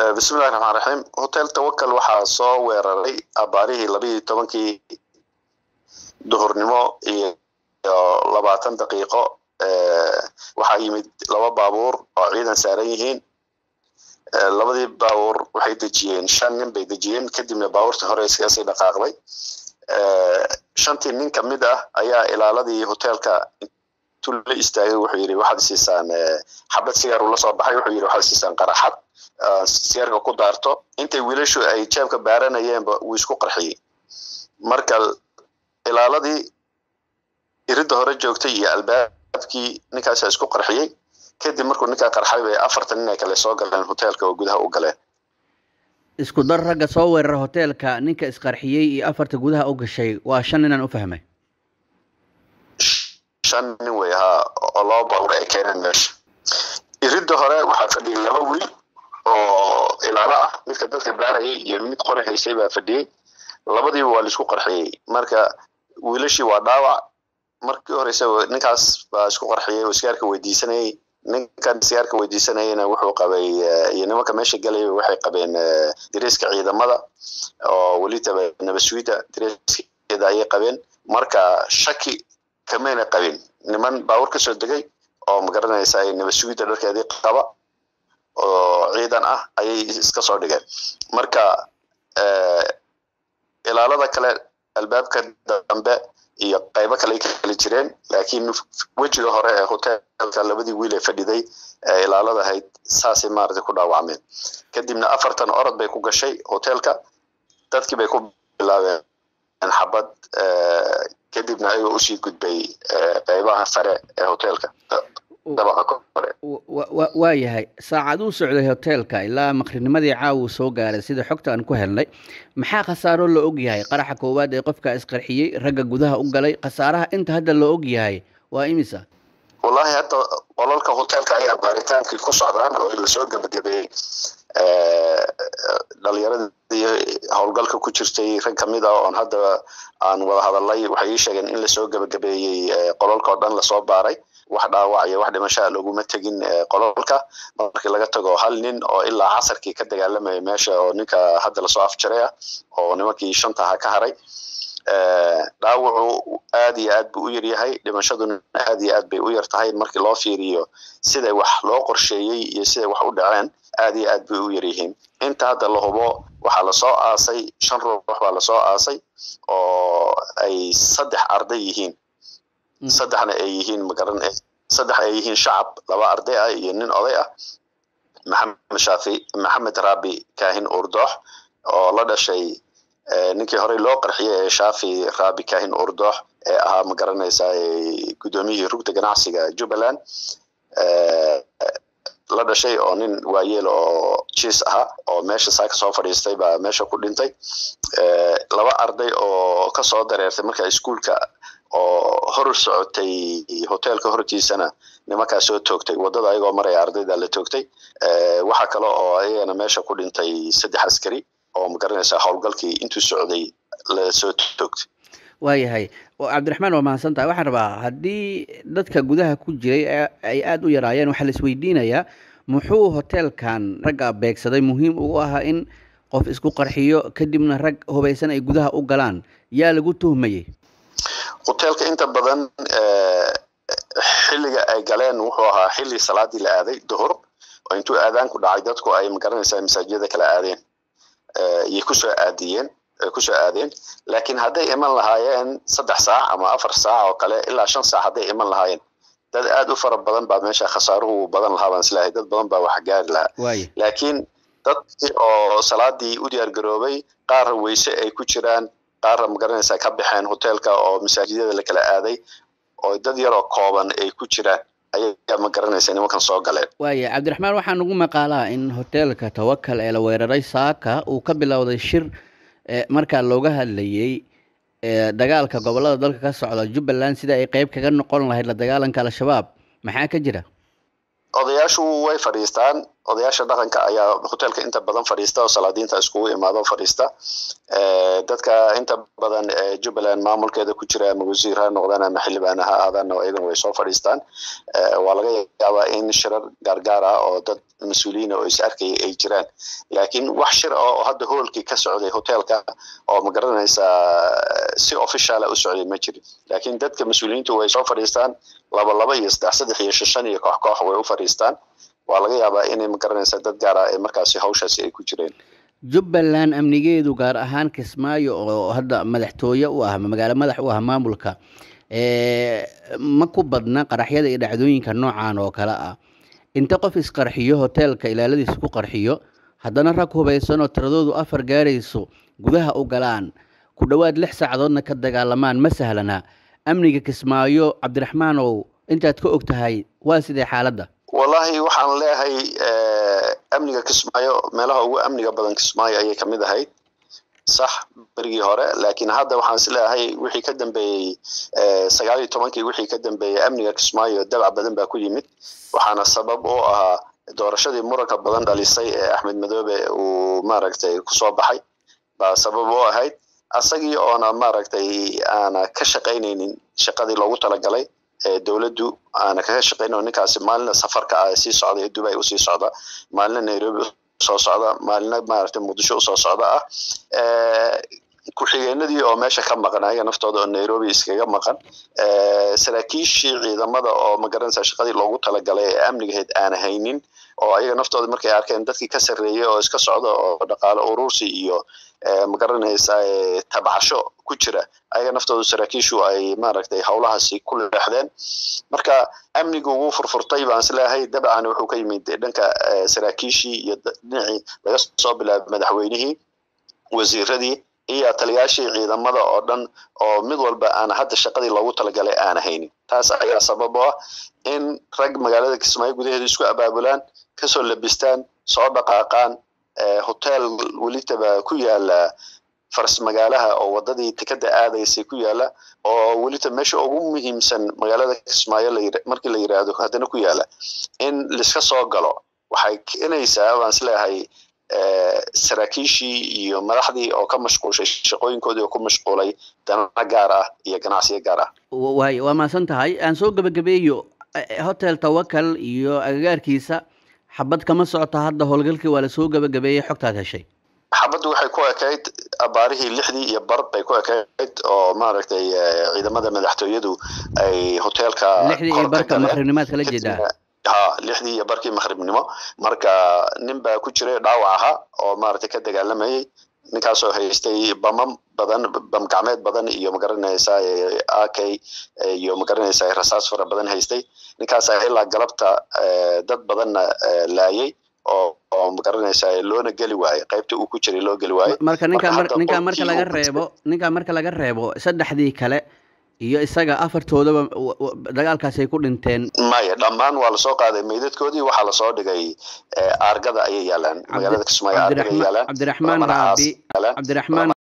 bismillahi raxmaan raxiim hotel tawakal waxaa soo weeraray abaarihii labaiyo tobankii duhurnimo iyo labaatan daqiiqo waxaa yimid laba baabuur oo ciidan saaran yihiin labadii baabuur waxay dejiyeen shan nin bay dejiyeen kadibna baabuurtii hore iskagasii dhaqaaqday shantii nin kamid ah ayaa ilaaladii hotelka intuu la istaagay wuxuu yidhi waxaad siisaan xabad sigaar uu la soo baxay wuxuu yidhi waxaad siisaan qaraxad sigaarka ku daarto intay wiilashu ay jeebka baaranayeenba wuu isku qarxiyey marka ilaaladii iridda hore joogtay iyo albaabkii ninkaasa isku qarxiyey kadib markuu ninkaa qarxay bay afartan nin ay kale soo galeen hoteelka oo gudaha u galeen isku dar ragga soo weerara hoteelka ninka isqarxiyey iyo afarta gudaha u gashay waa shan ninaan u fahmay shan nin wey haa oo laba baabuur ay keeneen meesha iridda hore waxaa fadhiyay laba wiil oo ilaalo ah midka dadka baarayay iyo mid qori haysay baa fadhiyey labadiiba waa laisku qarxiyey marka wiilashii waa dhaawac markii horeysa ninkaas baa isku qarxiyey oo sigaarka weydiisanayay ninkan sigaarka weydiisanayana wuxuu qabay iyo nimanka meesha galaya waxay qabeen dariiska ciidamada oo welitaba nabaswiida dariiskeeda ayay qabeen marka shaki kamayna qabin niman baawur ka soo degay oo magaranaysa nabaswiida dharkeedii qaba oo ciidan ah ayay iska soo dhigeen marka ilaalada kale albaabka dambe iyo qaybo kale ay kala jireen laakiin wejiga hore ee hoteelka labadii wiil ee fadhiday ee ilaalada ahayd saasay maaragtay ku dhaawacmeen kadibna afartan orod bay ku gashay hoteelka dadkii bay ku bilaabeen xabad kadibna ayagoo usii gudbay qaybaha sare ee hoteelka dabaqa kore waa yahay saacaduu socday hoteelka ilaa maqrinimadii caawu soo gaaray sida xogta aan ku helnay maxaa khasaaro la og yahay qaraxa koowaad ee qofka isqarxiyey ragga gudaha u galay khasaaraha inta hadda la og yahay waa imisa wallahi hadda qolalka hoteelka ayaa baaritaankii ku socdaan oo lasoo gebagabeeyey dhalinyaradii howlgalka ku jirtay rag kamid ah oon hadda aan wada hadalnay waxay ii sheegeen in lasoo gebagabeeyey qolalka oo dhan lasoo baaray wax dhaawac iyo wax dhimashaa loguma tegin qolalka markii laga tago hal nin oo ilaa casarkii ka dagaalamaya meesha oo ninka hadda lasoo afjaray ah oo nimankii shanta aha ka haray dhaawacu aad iyo aad buu u yaryahay dhimashaduna aad iyo aad bay u yar tahay markii loo fiiriyo siday wax loo qorsheeyey iyo siday wax u dhaceen aad iyo aad bay u yaryihiin inta hadda la hubo waxaa lasoo aasay shan ruux baa lasoo aasay oo ay saddex arday yihiin saddexna ay yihiin magaran saddex ay yihiin shacab laba arday ah iyo nin oday ah maxamed shaafi maxamed raabi kaahin urdoox oo la dhashay ninkii horey loo qarxiyey ee shaafi raabi kaahin urdoox ee ahaa ma garanaysaa guddoomiyihii rugta ganacsiga jubbaland la dhashay oo nin waayeel oo jiis ahaa oo meesha saaka soo fadhiistay baa meesha ku dhintay laba arday oo kasoo dareertay marka iskuolka oo hor socotay hoteelka hortiisana nimankaa soo toogtay wadada ayagoo maraya ardayda la toogtay waxaa kale oo ayagana meesha ku dhintay saddex askari oo magaranaysa howlgalkii intuu socday lasoo toogtay waayahay cabdiraxmaan waa mahadsan tahay waxaan rabaa haddii dadka gudaha ku jiray ay aada u yaraayeen waxaa la isweydiinayaa muxuu hoteelkan ragga beegsaday muhiim ugu ahaa in qof isku qarxiyo kadibna rag hubaysan ay gudaha u galaan yaa lagu tuhmayey hoteelka inta badan xilliga ay galeen wuxuu ahaa xilli salaadii la aaday duhur oo intuu aadaanku dhacay dadku ay magaranaysaa masaajiyada kala aadeen iyay kusoo aadiyeen kusoo aadeen laakiin hadday iman lahaayeen saddex saac ama afar saac oo kale ilaa shan saac hadday iman lahaayeen dad aad u fara badan baa meesha khasaaruhu badan lahaa baan islahay dad badan baa wax gaari lahaa laakiin dadkii oo salaadii u diyaar garoobay qaar weyse ay ku jiraan qaarna magaranaysaa ka baxeen hoteelka oo masaajidada la kala aaday oo dad yaroo kooban ay ku jiraan ayaa ma garanaysa nimankan soo galeen waaya cabdiraxmaan waxaa nagu maqaalaa in hoteelka tawakal ee la weeraray saaka uu ka bilowday shir markaa looga hadlayey dagaalka gobolada dalka ka socda jubbaland sida ay qeyb kaga noqon lahayd la dagaalanka al-shabaab maxaa ka jira odayaashu way fadhiistaan odayaasha dhaqanka ayaa hoteelka inta badan fadhiista oo salaadiinta iskugu imaado fadhiista dadka inta badan jubbaland maamulkeeda ku jira ama wasiir ha noqdaan ama xildhibaan ha aadaan iyaguna way soo fadhiistaan waa laga yaabaa in shirar gaargaar ah oo dad mas-uuliyiina oo is arkaya ay jiraan laakiin wax shir oo hadda hoolkii ka socday hoteelka oo ma garanaysaa si officiala u socday ma jirin laakiin dadka mas-uuliyiintu way soo fadhiistaan laba laba iyo saddex saddex iyo shan iyo koox koox way u fadhiistaan waa laga yaabaa inay ma garanaysaa dad gaar ah ee markaasi hawshaasi ay ku jireen jubbaland amnigeedu gaar ahaan kismaayo oo hadda madaxtooye u ah magaalo madax u ah maamulka ma ku badna qaraxyada iyo dhacdooyinka noocan oo kale ah inta qof isqarxiyo hoteelka ilaaladiisa ku qarxiyo haddana rag hubaysan oo tiradoodu afar gaarayso gudaha u galaan ku dhowaad lix saacadoodna ka dagaalamaan ma sahlana amniga kismaayo cabdiraxmaanow intaad ka og tahay waa sidee xaaladda wallahi waxaan leeyahay amniga kismaayo meelaha ugu amniga badan kismaayo ayay kamid ahayd sax berigii hore laakiin hadda waxaan is leeyahay wixii ka dambeeyey sagaal iyo tobankii wixii ka dambeeyey amniga kismaayo dabac badan baa ku yimid waxaana sabab u ahaa doorashadii muranka badan dhalisay ee axmed madoobe uu maaragtay kusoo baxay baa sabab u ahayd asagii oona maaragtay aana ka shaqaynaynin shaqadii loogu talagalay dowladdu aana kaga shaqayn ninkaasi maalina safarka ah sii socda ee dubai usii socda maalina nairobi usoo socda maalina maaragtay muqdisho usoo socda ah ku-xigeenadii oo meesha ka maqan ayaga naftooda oo nairobi iskaga maqan saraakiishii ciidamada oo magaranaysa shaqadii loogu talagalay ee amnigaheed aan haynin oo ayaga naftooda markay arkeen dadkii ka sarreeyay oo iska socda oo dhaqaale urursi iyo magaranaysa tabcasho ku jira ayaga naftooda saraakiishu ay maaragtay howlahaasi ku leexdeen marka amnigu wuu furfurtay baan isleeyahay dabcan wuxuu ka yimid dhanka saraakiishii iyo dhinacii laga soo bilaabay madaxweynihii wasiiradii iyo taliyaashii ciidamada oo dhan oo mid walba aan hadda shaqadii loogu talagalay aan haynin taas ayaa sabab oo ah in rag magaalada kismaayo gudaheeda isku abaabulaan kasoo labistaan soo dhaqaaqaan hotel welitaba ku yaala faras magaalaha oo wadadii tikada aadaysay ku yaala oo welita meesha ugu muhiimsan magaalada kismaayo markii la yiraahdo haddana ku yaala in liska soo galo waxay keenaysaa baan isleeyahay saraakiishii iyo madaxdii oo ka mashquulshay shaqooyinkoodii oo ku mashquulay dana gaar ah iyo ganacsiyo gaar ah waay waa mahadsan tahay aan soo gebagabeeyo hotel tawakal iyo agagaarkiisa xabad kama socota hadda howlgalkii waa lasoo gebagabeeyey xogtaad heshay xabaddu waxay ku ekayd abaarihii lixdii iyo bar bay ku ekayd oo maaragtay ciidamada madaxtooyadu ay hoteelka lixdii iyo barka maqribnimaad kala jeedaa ha lixdii iyo barkii maqribnimo marka nin baa ku jiray dhaawac ahaa oo maaragtay ka dagaalamayay ninkaasoo haystay bamam badan bam gacmeed badan iyo magaranaysa ak iyo magaranaysa rasaas fara badan haystay ninkaasaa ilaa galabta dad badanna laayay oo oo magaranaysa loona geli waayo qaybta uu ku jiray loo geli waayo marka ninka ninkaa marka laga reebo ninkaa marka laga reebo saddexdii kale iyo isaga afartoodaba dagaalkaasay ku dhinteen maya dhammaan waa lasoo qaaday meydadkoodii waxaa lasoo dhigay aargada ayay yaalaan magaalada kismaayo aargada yaalaan cabdiraxmaan raabi cabdiraxmaan